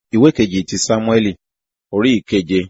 ìwé kejì ti sámúẹ́lì orí ìkeje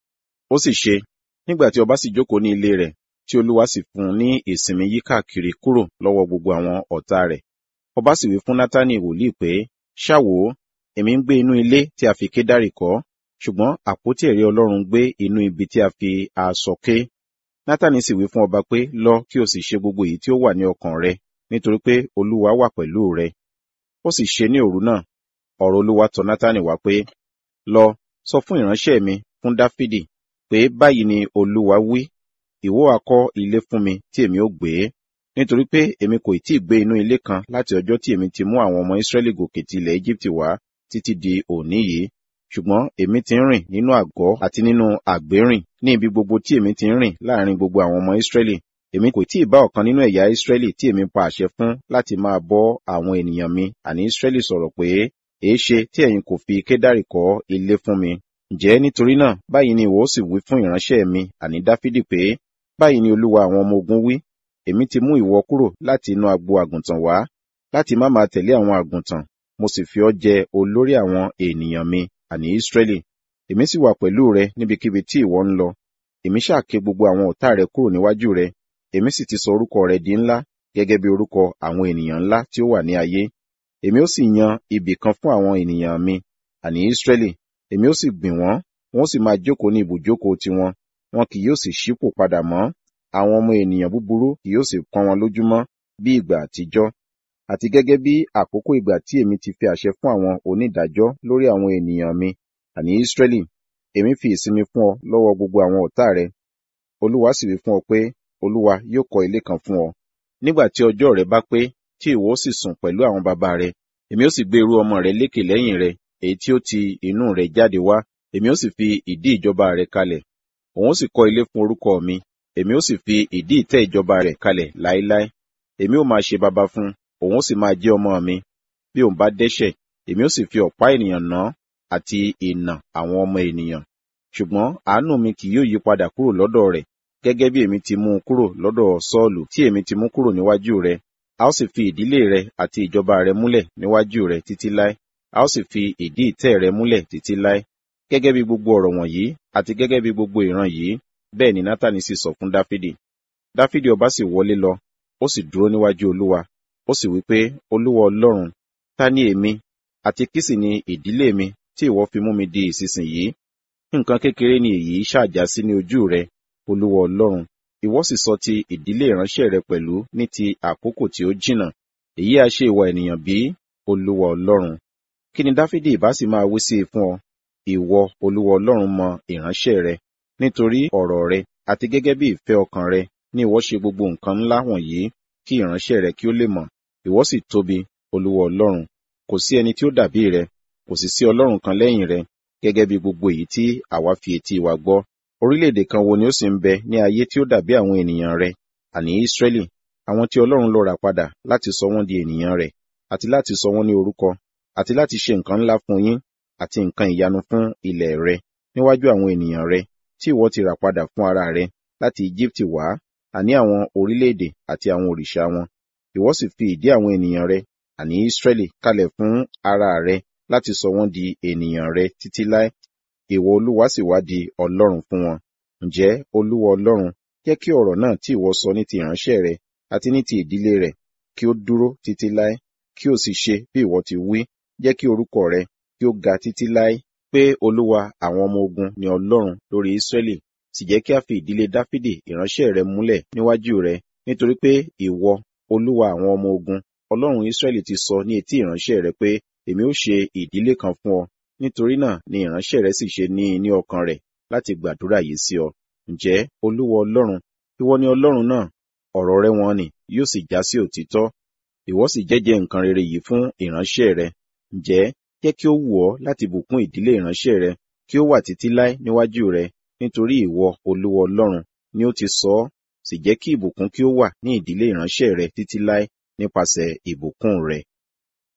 ó sì ṣe nígbà tí ọba sì jókòó ní ilé rẹ̀ tí olúwa sì fún un ní ìsinmi yíkákiri kúrò lọ́wọ́ gbogbo àwọn ọ̀tá rẹ̀ ọba sì wí fún nátánì wòlíì pé ṣá wò ó èmi ń gbé inú ilé tí a fi kédárì kọ́ ṣùgbọ́n àpótí ẹ̀rí ọlọ́run gbé inú ibi tí a fi aṣọ ké nátánì sì wí fún ọba pé lọ kí o sì ṣe gbogbo èyí tí ó wà ní ọkàn rẹ nítorí pé olúwa wà pẹ̀lú rẹ ó sì ṣe ní òru náà ọ̀rọ̀ olúwa tọ̀ nátánì wá pé lọ sọ fún ìránṣẹ́ mi fún dáfídì pé báyìí ni olúwa wí ìwọ á kọ́ ilé fún mi tí èmi ó gbé nítorí pé èmi kò tí ì gbé inú ilé kan láti ọjọ́ tí èmi ti mú àwọn ọmọ ìsírẹ́lì gòkè ti ilẹ̀ egypt wá títí di òní yìí ṣùgbọ́n èmi ti ń rìn nínú àgọ́ àti nínú àgbérìn ní ibi gbogbo tí èmi ti ń rìn láàrin gbogbo àwọn ọmọ ìsírẹ́lì èmi kò tí ì bá ọ̀kan nínú ẹ̀yà ìsírẹ́lì tí èmi pa àṣẹ fún láti máa bọ́ àwọn ènìyàn mi àní ìsírẹ́lì sọ̀rọ̀ pé èéṣe tí ẹ̀yin kò fi kédárì kọ́ ilé fún mi ǹjẹ́ nítorí náà báyìí ni ìwọ ó sì wí fún ìránṣẹ́ mi àní dáfídì pé báyìí ni olúwa àwọn ọmọ ogun wí èmi ti mú ìwọ kúrò láti inú agbo àgùntàn wá láti má máa tẹ̀lé àwọn àgùntàn mo sì fi ọ́ jẹ olórí àwọn ènìyàn mi àní ìsírẹ́lì èmi sì wà pẹ̀lú rẹ níbikíbi tí ìwọ ń lọ èmi ṣàké gbogbo àwọn ọ̀tá rẹ kúrò níwájú rẹ èmi sì ti sọ orúkọ rẹ di ńlá gẹ́gẹ́ bí orúkọ àwọn ènìyàn ńlá tí ó wà ní ayé èmi ó sì yan ibì kan fún àwọn ènìyàn mi àní ìsírẹ́lì èmi ó sì gbìn wọ́n wọ́n sì máa jókòó ní ibùjókòó tiwọn wọn kì yóò sì ṣípò padà mọ́ àwọn ọmọ ènìyàn búburú kì yóò sì pọ́n wọn lójúmọ́ bí ìgbà àtijọ́ àti gẹ́gẹ́ bí àkókò ìgbà tí èmi ti fi àṣẹ fún àwọn onídàájọ́ lórí àwọn ènìyàn mi àní ìsírẹ́lì èmi fi ìsinmi fún ọ lọ́wọ́ gbogbo àwọn ọ̀tá rẹ olúwa sì wí fún ọ pé olúwa yóò kọ́ ilé kan fún ọ nígbà tí ọjọ́ rẹ bá pé tí ìwọ ó sì sùn pẹ̀lú àwọn bàbá rẹ èmi ó sì gbé irú ọmọ rẹ lékè lẹ́yìn rẹ èyí tí ó ti inú rẹ jáde wá èmi ó sì fi ìdí ìjọba rẹ kalẹ̀ òun ó sì kọ́ ilé fún orúkọ mi èmi ó sì fi ìdí ìtẹ́ ìjọba rẹ kalẹ̀ láéláé èmi ó máa ṣe baba fún òun ó sì máa jẹ́ ọmọ mi bí òun bá dẹ́ṣẹ̀ èmi ó sì fi ọ̀pá ènìyàn ná àti ìnà àwọn ọmọ ènìyàn ṣùgbọ́n àánú mi kì yóò yí padà kúrò lọ́dọ̀ rẹ̀ gẹ́gẹ́ bí èmi ti mú un kúrò lọ́dọ̀ sọ́ọ̀lù tí èmi ti mú kúrò níwájú rẹ̀ a ó sì fi ìdílé rẹ àti ìjọba rẹ múlẹ̀ níwájú rẹ títí láé a ó sì fi ìdí ìtẹ́ rẹ múlẹ̀ títí láé gẹ́gẹ́ bí gbogbo ọ̀rọ̀ wọ̀nyí àti gẹ́gẹ́ bí gbogbo ìran yìí bẹ́ẹ̀ ni nátàní sì sọ fún dáfídì dáfídì ọba sì wọlé lọ ó sì dúró níwájú olúwa ó sì wí pé olúwa ọlọ́run ta ni èmi àti kí sì ni ìdílé mi tí ìwọ fi mú mi di ìsinsìnyí nǹkan kékeré ni èyí ṣàjà sí ní ojú rẹ olúwa ọlọ́run ìwọ sì sọ ti ìdílé ìránṣẹ́ rẹ pẹ̀lú ní ti àkókò tí ó jìnnà èyí á ṣe ìwà ènìyàn bí olúwa ọlọ́run kí ni dáfídì ìbá sì máa wí sí i fún ọ ìwọ olúwa ọlọ́run mọ ìránṣẹ́ rẹ nítorí ọ̀rọ̀ rẹ àti gẹ́gẹ́ bí ìfẹ́ ọkàn rẹ ní ìwọ ṣe gbogbo nǹkan ńlá wọ̀nyí kí ìránṣẹ́ rẹ kí ó lè mọ̀ ìwọ sì tóbi olúwa ọlọ́run kò sí ẹni tí ó dàbí rẹ kò sì sí ọlọ́run kan lẹ́yìn rẹ gẹ́gẹ́ bí gbogbo èyí tí àwa fi etí wa gbọ́ orílẹ̀-èdè kan wo ni ó sì ń bẹ ní ayé tí ó dàbí àwọn ènìyàn rẹ àní Ísírẹ́lì àwọn tí Ọlọ́run ló rà padà láti sọ wọ́n di ènìyàn rẹ̀ àti láti sọ wọ́n ní orúkọ àti láti ṣe nǹkan ńlá fún yín àti nǹkan ìyanu fún ilẹ̀ rẹ níwájú àwọn ènìyàn rẹ tí ìwọ ti rà padà fún ara rẹ láti Íjíbítì wá àní àwọn orílẹ̀-èdè àti àwọn òrìṣà wọn ìwọ sì fi ìdí àwọn ènìyàn rẹ àní Ísírẹ́lì kalẹ̀ fún ara rẹ láti sọ wọ́n di ènìyàn rẹ títí láé ìwọ olúwa sì wá di ọlọ́run fún wọn ǹjẹ́ olúwa ọlọ́run jẹ́ kí ọ̀rọ̀ náà tí ìwọ sọ ní ti ìránṣẹ́ rẹ àti ní ti ìdílé rẹ kí ó dúró títí láé kí ó sì ṣe bí ìwọ ti wí jẹ́ kí orúkọ rẹ kí ó ga títí láé pé olúwa àwọn ọmọ ogun ni ọlọ́run lórí ísírẹ́lì sì jẹ́ kí a fi ìdílé dáfídì ìránṣẹ́ rẹ múlẹ̀ níwájú rẹ nítorí pé ìwọ olúwa àwọn ọmọ ogun ọlọ́run ísírẹ́lì ti sọ ní etí ìránṣẹ́ rẹ pé èmi ó ṣe ìdílé kan fún ọ nítorí náà ni ìránṣẹ́ rẹ sì ṣe ní ní ọkàn rẹ̀ láti gbàdúrà yìí sí ọ ǹjẹ́ olúwa ọlọ́run ìwọ ni ọlọ́run náà ọ̀rọ̀ rẹ wọn ni yóò sì já sí òtítọ́ ìwọ sì jẹ́jẹ́ nǹkan rere yìí fún ìránṣẹ́ rẹ ǹjẹ́ jẹ́ kí ó wù ọ́ láti bùkún ìdílé ìránṣẹ́ rẹ kí ó wà títí láé níwájú rẹ nítorí ìwọ olúwa ọlọ́run ni ó ti sọ ọ́ sì jẹ́ kí ìbùkún kí ó wà ní ìdílé ìránṣẹ́ rẹ títí láé nípasẹ̀ ìbùkún rẹ